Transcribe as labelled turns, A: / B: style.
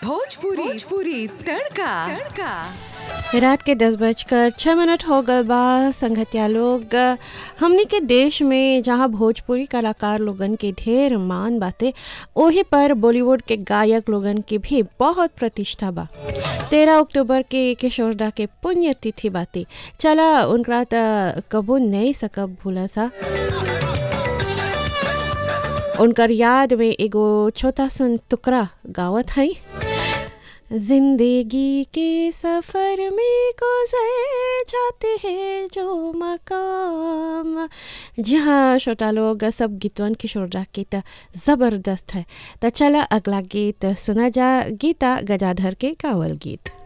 A: भोजपुरी भोजपुरी तड़का तड़का
B: रात के दस बजकर छः मिनट हो गए बा संगतिया लोग हमनी के देश में जहाँ भोजपुरी कलाकार लोगन के ढेर मान बाटे ओही पर बॉलीवुड के गायक लोगन के भी बहुत प्रतिष्ठा बा तेरह अक्टूबर के किशोरदा के पुण्य तिथि बाटे चला उनका त कबू नहीं सकब भूला सा उनकर याद में एगो छोटा सन टुकड़ा गावत है जिंदगी के सफर में गुजर जाते हैं जो मकाम जी हाँ छोटा लोग सब गीतवन किशोर दा के त जबरदस्त है त चला अगला गीत सुना जा गीता गजाधर के गावल गीत